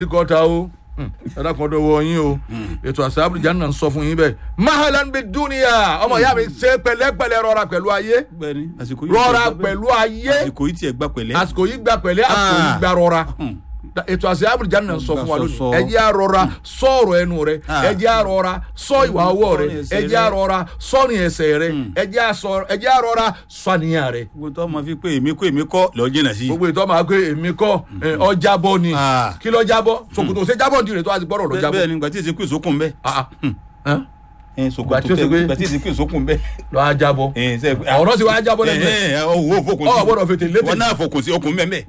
kọ́ta o ẹ̀dá kan dọ̀wọ́ yín o ètò àṣà àbújá náà ń sọ fún yín bẹ́ẹ̀ mahalan bi dúnìyà ọmọ ìyá mi ṣe pẹ̀lẹ́pẹ̀lẹ́ rọra pẹ̀lú ayé bẹ́ẹ̀ni àsìkò yìí rọra tiẹ̀ gbà pẹ̀lú ayé bẹ́ẹ̀. àsìkò yìí tiẹ̀ gbà pẹ̀lẹ́. àsìkò yìí gba pẹ̀lẹ́ àsìkò yìí Ah. gba rọra Hmm. Da- ètò àṣà àbújá náà ń sọ fún wa Sọ, lónìí sọ. ẹ jẹ́ àrọra sọ̀rọ̀ ẹnu rẹ Ah. ẹ jẹ́ àrọra sọ ìwà ọwọ́ rẹ Sọ́rin ẹsẹ̀ ẹ jẹ́ rẹ. àrọra sọ́rin ẹsẹ̀ rẹ ẹ jẹ́ àsọ- ẹ jẹ́ àrọra sọ́niyàn rẹ gbogbo tó ma fi pé èmi kó èmi kọ́ lọ jìnnà sí. gbogbo ìtọ́ máa pé èmi kọ́ ẹ, ọjà bọ́ ni Ah. kí lọ jábọ́ ṣòkòtò ṣe jábọ́ ní ìrètò àti gbọ́dọ̀ lọ bẹ́ẹ̀ jábọ́ bẹ́ẹ̀ ni gbàtí èsì kú ìsókùn bẹ́ẹ̀. Ah, ah. ẹ Gbàtí sòkòtò ó ṣe pé- tẹ gbàtí èsì kú ìsókùn bẹ́ẹ̀. lọ ajábọ́ ẹ ṣe ọ̀rọ̀ sì wá jábọ́ lẹ́nu ẹ̀ ẹ ẹ owó fokùn Ọ gbọ́dọ̀ fètè létè. wọn náà fokùn sí okùn bẹ́ẹ̀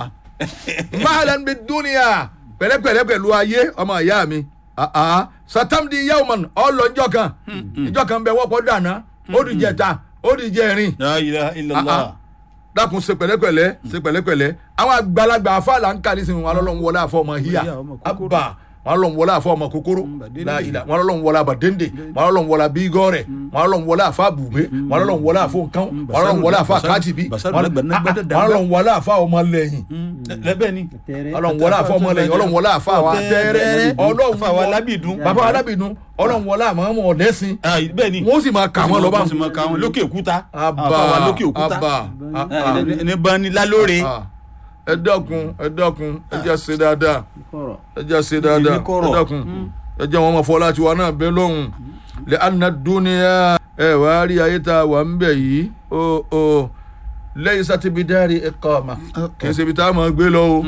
mahalan bi dúnìyà pẹ̀lẹ́pẹ̀lẹ́ pẹ̀lú ayé ọmọ ìyá mi Ah, ah. satamdi yawman ọlọ́njọ́ kan ìjọ kan bẹ wọ́pọ̀ dáná ó di jẹta ó di jẹrin la ilaha illallah. dákun ṣe pẹ̀lẹ́pẹ̀lẹ́ ṣe pẹ̀lẹ́pẹ̀lẹ́ àwọn àgbàlagbà afáàlà ń kàlí sinmi wọn lọ́lọ́run wọlé àfọ ọmọ híyà Híyà, ọmọ kòkòrò. abba wọn lọ́lọ́run wọlé àfọ ọmọ kòkòrò Bàdéńdé. láìla wọn lọ́lọ́run wọlé àbàdéńdé wọn lọ́lọ́run wọlé àbígọ́rẹ̀ wọn lọ́lọ́run wọlé àfọ àbùgbé wọn lọ́lọ́run wọlé àfọ nǹkan wọn lọ́lọ́run wọlé àfọ Basaru- àkátìbí Basaru wọn lágbàdá dàgbà. lọ́lọ́run wọlé àfọ ọmọ lẹ́yìn lẹ́bẹ̀ ni. ọlọ́run wọlé àfọ ọmọ lẹ́yìn ọlọ́run wọlé àfọ àwọn atẹ́rẹ́ ọlọ́run Àfọ àwọn alábìdún. bàbá alábìdún ọlọ́run wọlé àmọ́ ọmọ ọ̀dẹ́sìn Ah, bẹ́ẹ̀ ni. wọ́n sì máa kà wọ́n lọ bá wọ́n sì máa kà wọ́n lókè òkúta. abba Àfọ àwọn lókè òkúta. abba Ah, ní- ní bani lálóore. Ah, ẹ dákun ẹ dákun ẹ jẹ́ ṣe dáadáa ẹ jẹ́ ṣe dáadáa Èmi kọ̀rọ̀. ẹ dákun ẹ jẹ́ wọn máa fọlá tiwa náà bẹ lọ́hùn lè àná dúnìyà ẹ wà á rí ayé tá a wà ń bẹ̀ yìí o o lẹ́yìn sátibí dárí ẹ kọ́ ọ̀ma kì í ṣe ibi tá a máa gbé lọ o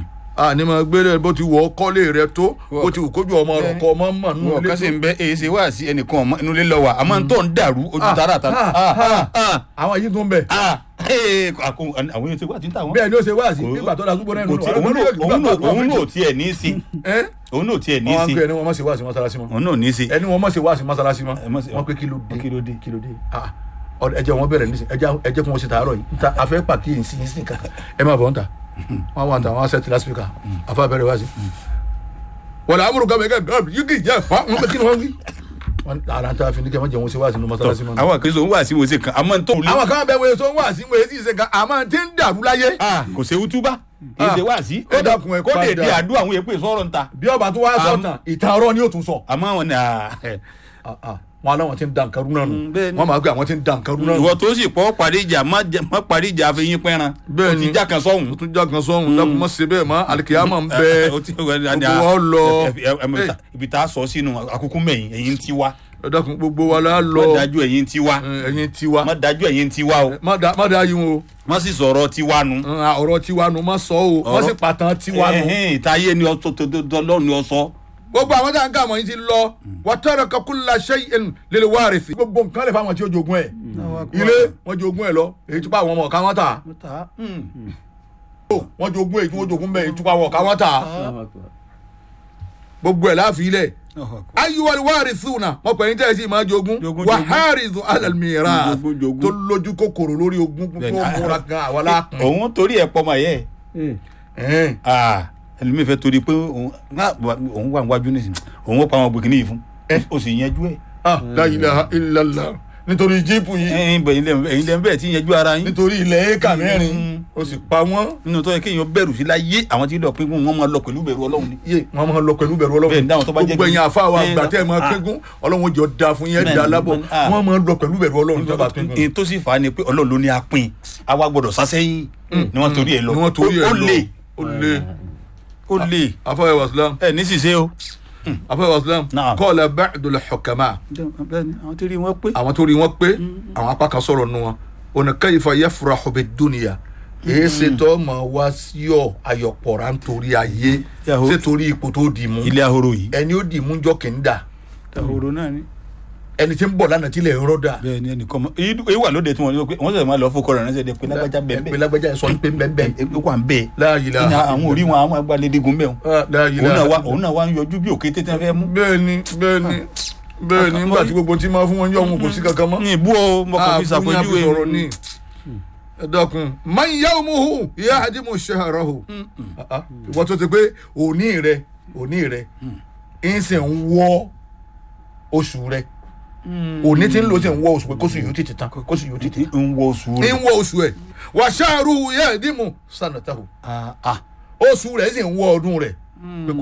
a ní máa gbé lẹ bó ti wọ kọ́lé rẹ tó bó ti wù kójú ọmọ rẹ kọ́ ọmọ mọ̀ nínú wọn ilé kàn sí tó ń bẹ èyí ṣe wá sí ẹnìkan ọmọ inú ilé lọ wà àmọ́ tó ń dàrú ojú Ah, tara ta. ah, Ah, ah. ah, àwọn yìí tó ń bẹ̀ ah. Ee, àkó- àwọn yóò ṣe wá sí ń tà wọ́n. bẹ́ẹ̀ ni ó ṣe wá sí Kò- nígbà tó la túbọ̀ náà kò tí- òun náà- òun náà- òun náà ò tiẹ̀ ní í sí. ẹ́ òun náà ò tiẹ̀ ní í wọ́n á sí. ń pè ẹni wọn má ṣe wá sí mọ́sálásí mọ́ òun náà ò ní í sí. ẹni wọn má ṣe wá sí mọ́sálásí mọ́ Ẹ má ṣe- wọ́n pé kí ló dé kí ló dé. kí ló dé ah ọdọ ẹjẹ wọn bẹ̀rẹ̀ nísìn ẹjẹ ẹjẹ kí wọn ṣe tààrọ̀ yìí nta afẹ pàkíyèsí yìí sí nǹkan ẹ má bọ̀ ń ta wọn wà ń ta wọn á sẹ́tì lásìkò afa bẹ̀rẹ̀ wá sí. wọ́n lọ amúrú gàmẹ́ kẹ́ gàmẹ́ yìí kì í jẹ́ wọn bẹ kí ni wọ́n wí. wọn ara ta fi ní kẹ́ wọ́n jẹ́ wọn ṣe wá sí ní mọ́sálásí mọ́. àwọn àkẹ́sọ̀ ń wà sí wọ́n ṣe kan àmọ́ tó. àwọn kan bẹ wọ́n tó ń wá sí wọ́n sì ṣe kan àmọ́ tí ń dàrú láyé. Ah, kò ṣe wútúbá kì í ṣe wá sí. ẹ dákun, ẹ kó lè padà. di àdúrà àwọn èèpẹ̀ sọ̀rọ̀ ń ta. bí ọba tó wá sọ tán ìtàn ọ̀rọ̀ ni yóò tún sọ. àmọ́ àwọn ni ah, ẹ. Ah, ah, wọn aláwọn ti ń da nǹkan rú náà nù Mm, bẹ́ẹ̀ ni. wọn máa gbé àwọn ti ń da nǹkan rú náà nù. ìwọ tó sì pọ̀ parí ìjà má jẹ- má parí ìjà àfihàn pẹ́ran. Bẹ́ẹ̀ o ni. ti já kan sọ́hùn. o tún já kan sọ́hun dákun mọ́ ṣe bẹ́ẹ̀ mọ́ alikiyama ń bẹ o ti gbogbo wa lọ. lọ. ibi tá a sọ sínú àkókò mẹ́yìn ẹ̀yìn ti wá. ẹ dákun gbogbo wa la má lọ dájú ẹ̀yìn ti wá. ẹ, ẹ̀yin tiwa má dájú ẹ̀yìn ti wá o. má da má da yín o má sì sọ̀rọ̀ ti wá nu. Ẹ, ọ̀rọ̀ tiwa nu má sọ o má Ọ̀rọ̀- sì pàtàn tiwa nu. Ẹ̀hẹ́n, ìtayé ni ọsọ tó tó tó lọ́ọ̀ ni ọsọ. gbogbo àwọn tá à ń kà wọ́n yìí ti lọ wàtọ́rọ̀ kakula ṣẹ́yìn lèlè wárìsì. gbogbo nǹkan lè fa àwọn tí ó jogún ẹ̀ ilé wọ́n jogún ẹ̀ lọ èyí tó bá àwọn ọmọ ọ̀ka wọn tà wọ́n jogún èyí tí wọ́n jogún bẹ́ẹ̀ èyí tó bá àwọn ọ̀ka wọn tà gbogbo ẹ̀ láàfin ilẹ̀ ayiwali warisuna wọn pẹ̀lú tẹ́ ẹ sì máa jogún Jogún, wàhálìzù alàlmìíràn Jogún, jogún. tó lójú kòkòrò lórí ogún tó Bẹ́ẹ̀ni, múra gan àwọn aláàkùn. òun torí ẹ̀ pọ̀ mọ̀ yẹ. Ẹ̀hẹ́n. ẹlòmíì fẹ́ torí pé òun ná, òun wà níwájú nísìnyí òun ó pa àwọn gbèkìní yìí fún ó sì yanjú ẹ̀. ah la ilaha illallah nítorí jíìpù yìí ẹ̀yin bẹ̀ ẹ̀yin lẹ́nu bẹ́ẹ̀ tí yanjú ara yín. nítorí ilẹ̀ éka mẹ́rin ó sì pa wọ́n nínú tó yẹ kéèyàn bẹ̀rù sí láyé àwọn tí lọ pé wọn máa lọ pẹ̀lú bẹ̀rù ọlọ́run ni. yé wọn máa lọ pẹ̀lú bẹ̀rù Bẹ́ẹ̀ ọlọ́run ni, dáhùn tó bá jẹ́ gbogbo kí- ẹ̀yin àfa wa Bẹ́ẹ̀ ni, àgbà tẹ́ ẹ máa ah. kégún ọlọ́run jọ da fún yẹn Bẹ́ẹ̀ da ni, lábọ̀ bẹ́ẹ̀ ni, ah. wọ́n máa lọ pẹ̀lú bẹ̀rù ọlọ́run tó bá kégún. èyí tó sì fà á ni pé ọlọ́run ló ní apin àwa gbọ́dọ̀ sásẹ́yìn ni wọ́n torí ẹ̀ lọ ni wọ́n torí ẹ̀ ó lọ lè ó lè ó lè afọwọ́ wàsílám ẹ̀ ní ṣìṣe o. afọwọ́ wàsílám Naam. kọ́ọ̀lá ba'dul hukama bẹ́ẹ̀ni àwọn tí rí wọn pé. àwọn tó rí wọn pé àwọn apá kan sọ̀rọ̀ nu wọn ọ̀nà kayfa yafrahu bid-dunya èyí ṣe tó máa wá sí ọ ayọ̀pọ̀ra nítorí ayé Yahoo. ṣé torí ipò tó dì mú ilé ahoro yìí. ẹni ó dì mú jọ kì í dà ahoro náà ni. ẹni tí ń bọ̀ lánàá tí ilẹ̀ ń rọ́ dà bẹ́ẹ̀ni ẹnìkan mọ èyí èyí wà lóde tí wọn ní pé wọn sọ ma lọ fọkọ rẹ ránṣẹ́ de pé lágbájá bẹ́ẹ̀ pé lágbájá sọ pé bẹ́ẹ̀ ó wà ń bẹ́ẹ̀. la ilaha ìyá àwọn orí wọn àwọn agbálẹ́dẹ́gun bẹ́ẹ̀ Ah, la òun náà ilaha wá òun náà wá ń yọjú bí òkété tí wọn fẹ́ mú. bẹ́ẹ̀ni bẹ́ẹ̀ni bẹ́ẹ̀ni nígbà tí gbogbo tí máa fún wọn yọ wọn kò sí kankan mọ́ ní ìbú o mo kàn fi àbúrò yẹn fi sọ̀rọ̀ ní ṣàpèjúwe. ẹ dákun man yawmuhu yahdimu shahrahu Ah, ah. ìwọ tó ti pé òní rẹ òní rẹ ń sì ń wọ oṣù rẹ òní tí ń lò sí ń wọ oṣù pé kóṣù yóò tètè tán kóṣù yóò tètè ń wọ oṣù ń rẹ. wọ oṣù ẹ wa shahruhu yahdimu sanatahu Ah, ah. oṣù rẹ sì ń wọ ọdún rẹ pé kò